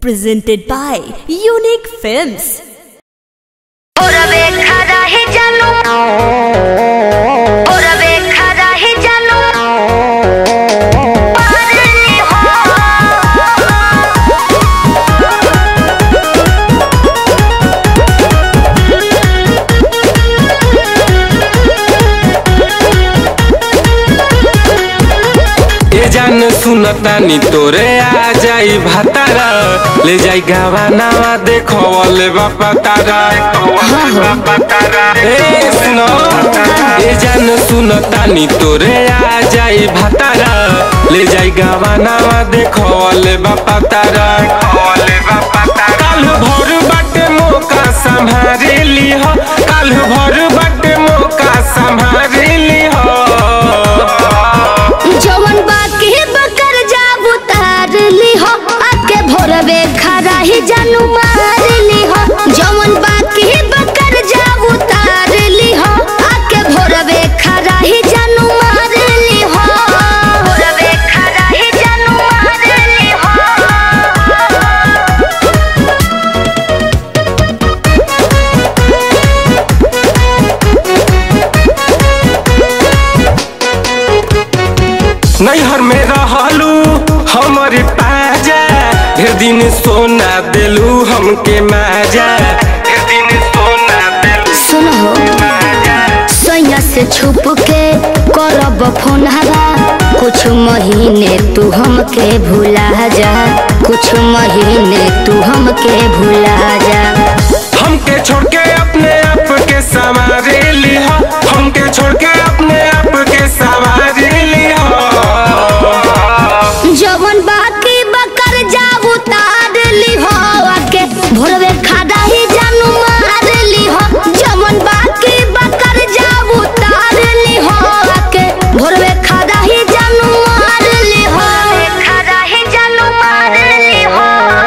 presented by Unique Films. ওরবে খারা হে জানো ওরবে খারা হে জানো পারলি হো ए जान सुनतानी तोरे आ जाई भातारा ले जाई गावा नावा देखवले बापा तारा ए सुनो ए जान सुनतानी तोरे आ जाई भातारा ले जाई गावा नावा देखवले बापा तारा काल भर बाटे मौका संभारे लीह काल भर बाटे मौका संभारे लीह जवन बाकी बकर जाबू तार ली हो आके भोरवे खरा ही जानू मार ली हो जवन बाकी बकर जाबू तार ली हो आके भोरवे खरा ही जानू मार ली हो भोरवे खरा ही जानू मार ली हो नैहर में रहलू हमर पाजा ढेर दिन सोना देलू हमके माजा ढेर दिन सोना देलू सुनो सैया से छुप के करब फोन हवा कुछ महीने तू हमके भुला जा कुछ महीने तू हमके भुला जा हमके छोड़ के अपने आप के संवारे लिहा हमके छोड़ के अपने आप के संवारे लिहा जवन बाकी बकर जाबू तार ली हो आके भोरवे खादा ही जानू मार ली हो जवन बाकी बकर जाबू तार ली हो आके भोरवे खादा ही जानू मार ली हो खादा ही जानू मार ली हो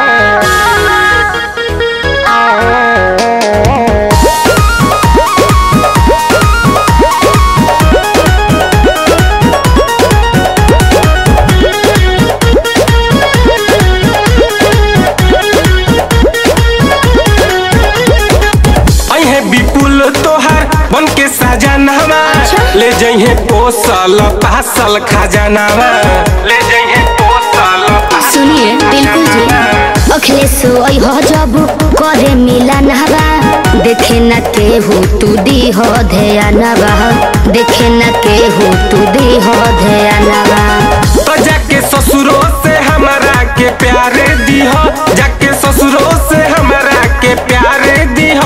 अहे विपुल तोहार बन के सजनावा अच्छा। ले जइहे पोसल पासल खजानावा ले जइहे पोसल सुनिए बिल्कुल जी अखिलेश ओई हो जब करे मिलन हवा देखे न के हो तू दी हो ध्यान बा देखे न के हो तू दी हो ध्यान बा तो जाके ससुरो से हमरा के प्यारे दीह जाके ससुरो से हमरा के प्यारे दीह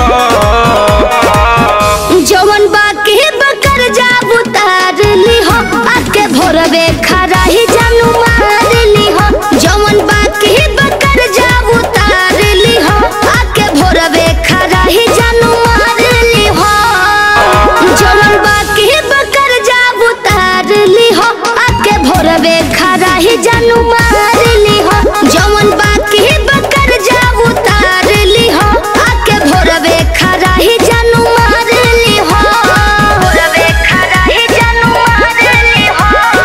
जवन बाकी बकर जाबू तार ली हो आके भोरवे खरा ही जानू मार ली हो जवन बाकी बकर जाबू तार ली हो आके भोरवे खरा ही जानू मार ली हो जवन बाकी बकर जाबू तार ली हो आके भोरवे खरा ही जानू मार ली हो जवन बाकी बकर जाबू तार ली हो आके भोरवे खरा ही जानू मार ली हो भोरवे खरा ही जानू मार ली हो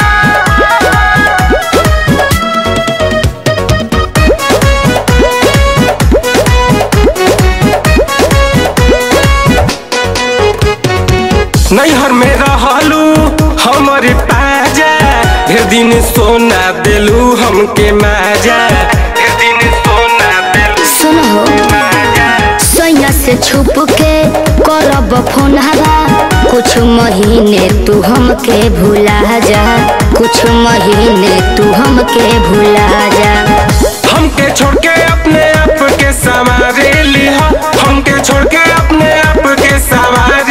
नैहर में रहलू हमर पाजा ढेर दिन सोना देलू हमके माजा ढेर दिन सोना देलू सुनो सैया से छुप के करब फोन हवा कुछ महीने तू हमके भुला जा कुछ महीने तू हमके भुला जा हमके छोड़ के अपने आप के संवारे लिहा हमके छोड़ के अपने आप के संवारे